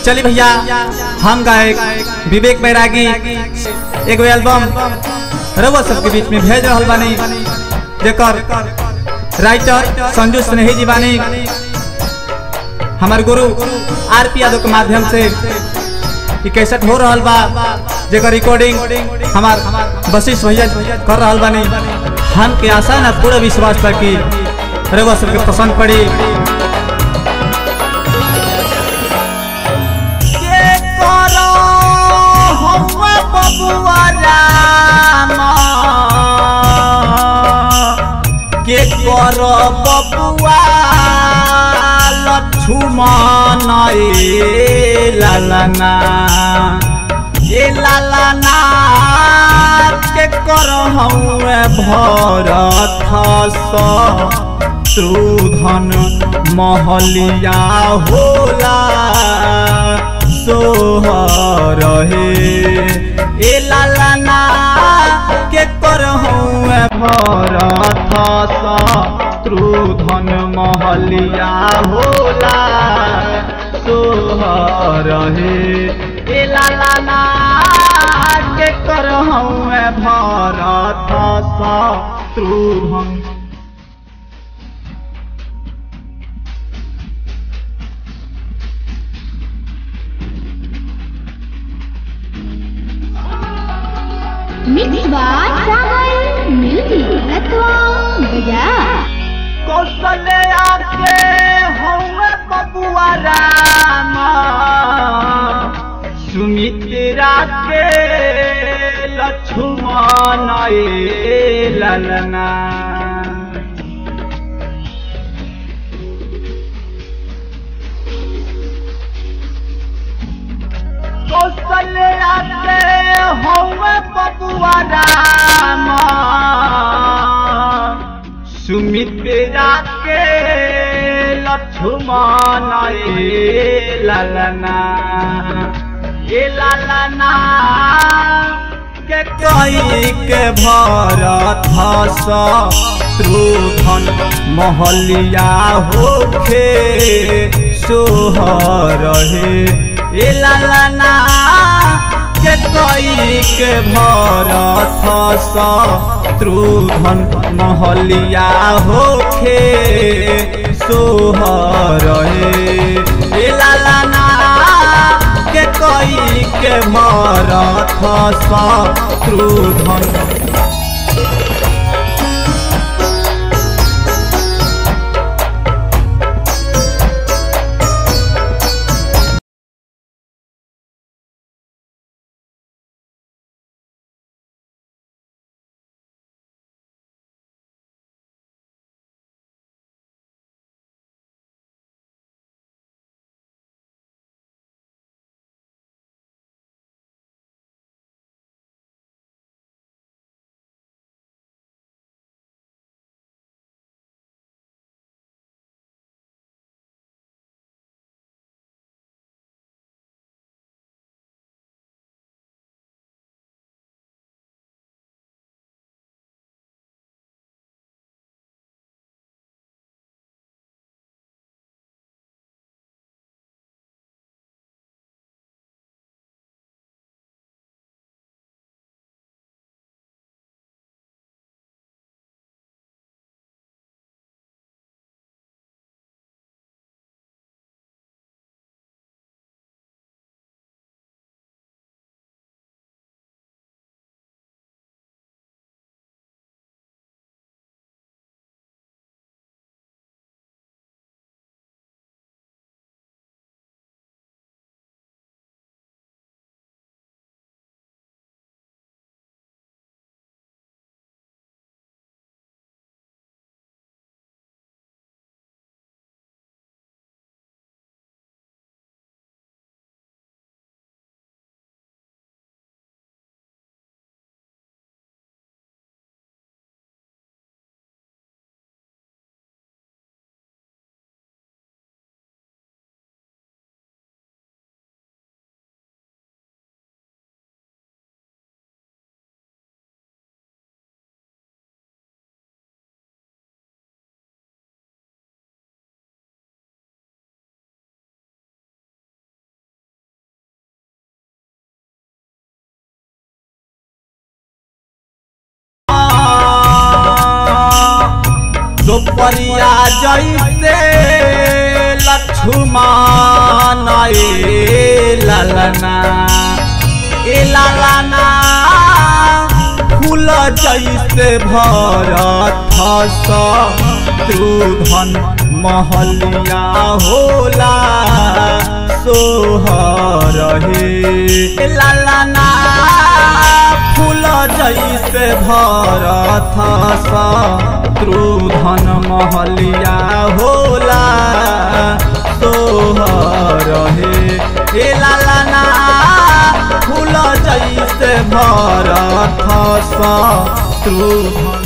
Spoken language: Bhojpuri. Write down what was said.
चली भैया हम गायक विवेक बैरागी एगो एल्बम रउआ सबके बीच में भेज रहल बानी जेकर राइटर संजू स्नेही जी बानी हमार गुरु आर पी यादव के माध्यम से ई कैसेट हो रहल बा जेकर रिकॉर्डिंग हमार वशिष्ठ भैया कर रहल बानी हम के आशा ना पूरा विश्वास बा कि रउआ सबके पसंद पड़ी के करो हौवा बबुआ राम के करो बबुआ लक्ष्मण ए लालना ए लालना के करो हौवे भरत शत्रुधन महलिया होला सोहर हे ए लालना के करहूँ भरत शत्रुधन महलिया होला सोहर हे ए लालना के करहूँ भरत Shatrughan Mixed by Sagar Music Latwa Bazaar. Kaushalya के हौवे बबुआ राम सुमित्रा के लक्ष्मण ए ललना कौशल्या के हौवे बबुआ राम सुमित्रा के लक्ष्मण ए ललना ए ललना के कई के भरत शत्रुघ्न महलिया होखे सोहर हे ए ललना के कई के भरत शत्रुघ्न महलिया होखे सोहर हे ए लालना के कई के भरत शत्रुघ्न द्रौपदिया जैसे लक्ष्मण ए ललना ए ललना फूल जैसे भरत शत्रुधन महलिया होला सोहर हे ललना फूल जैसे भरत शत्रुधन महलिया होला सोहर हे हे ललना फूल जैसे भरत शत्रुधन